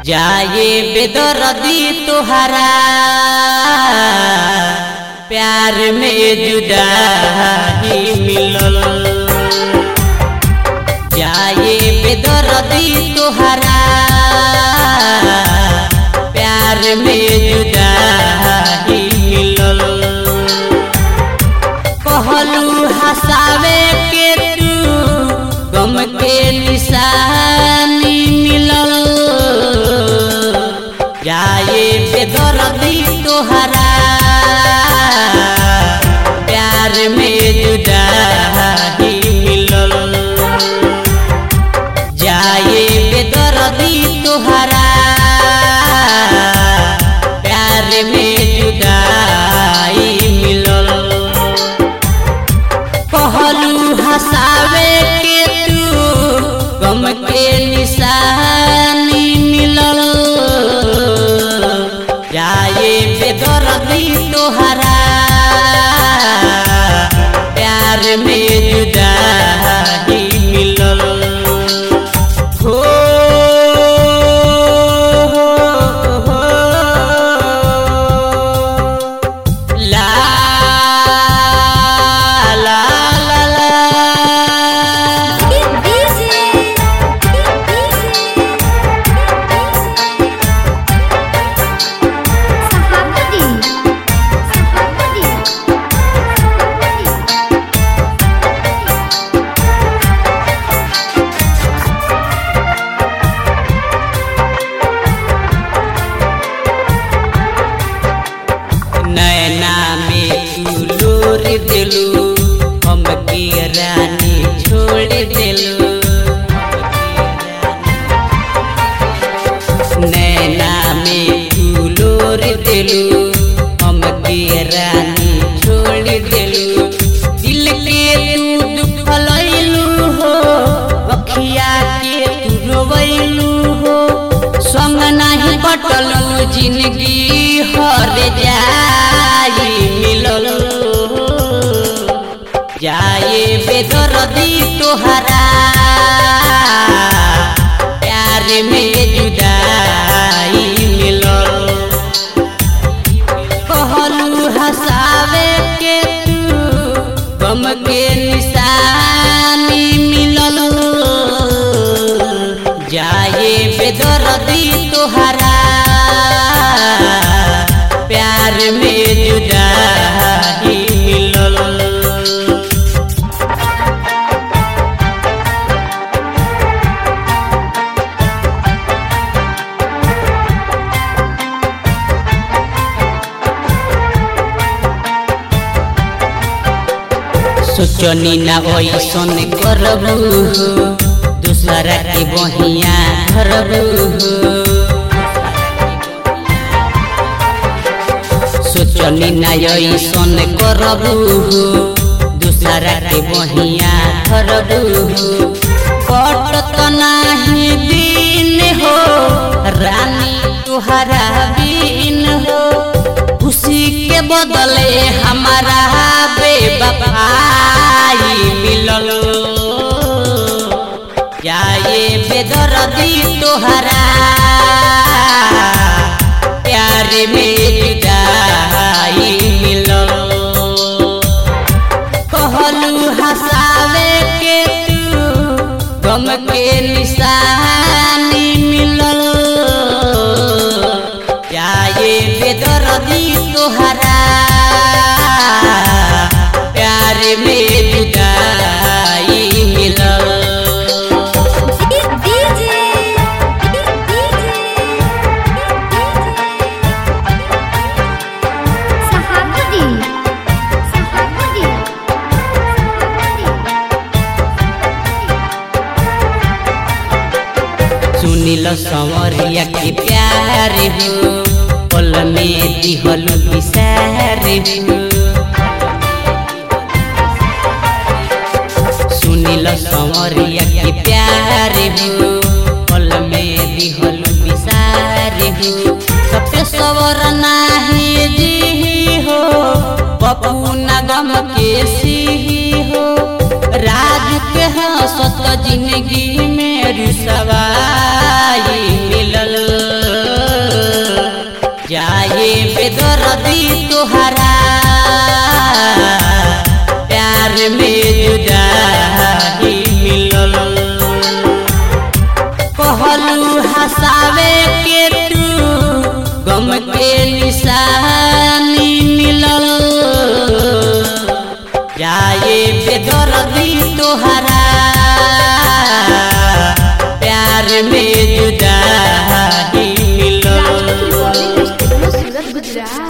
जाए बेदर्दी तुहरा प्यार में जुदाई मिलल जाए बेदर्दी तुहरा प्यार में जुदाई मिलल कहलू हसावे के तू गम के निशानी मिलल जाए बेदर्दी तोहरा प्यार में जुदाई मिलल जाए बेदर्दी तोहरा प्यार में जुदाई मिलल कहलू हसावे के तू गम के निशानी मिलल जाए बेदर्दी तोहरा प्यार में जुदाई मिलल हो ला ला ला ला Get busy. Get busy. Sahabati. Sahabati. नैना में तू लोर दिलू हम की रानी छोड़ दिलू नैना में तू लोर दिलू हम की रानी छोड़ दिलू दिल के तू दुखलैलू हो अखिया के तू रोवैलू हो संग नहीं कटलू जिंदगी हर जाई मिलल जाए बेदर्दी तोहरा प्यार में जुदाई मिलल कहलू हसावे के तू गम के निशानी मिलल जाए बेदर्दी तोहरा प्यार में जुदाई मिलल सोचनी ना ओइसन करबू दूसरा के बहिया धरबू सोचनी ना ओइसन करबू दूसरा के बहिया धरबू कटत नाही दिन हो रानी तुहरा बिन हो खुशी के बदले हमारा बेबफाई मिलल जाए बेदर्दी तोहरा प्यार में जुदाई मिलल कहलू हसावे के तू गम के निशानी मिलल जाए बेदर्दी तोहरा प्यार में जुदाई मिलल Get busy. Get busy. Sahabati. Sahabati. सुनिल संवरिया के प्यार हो पल में दिहल विसार हो सुनिल संवरिया के प्यार हो पल में दिहल विसार हो सबके सवर नाही जी हो पपू नगम के सिही हो राज के हंसत जिंदगी में रुसवाई मिलल तोहरा प्यार में जुदाई मिलल कहलू हसावे के तू गम के निशानी मिलल जाए बेदर्दी तोहरा प्यार में जुदाई मिलल राजू रिकॉर्डिंग स्टूडियो सूरत गुजरात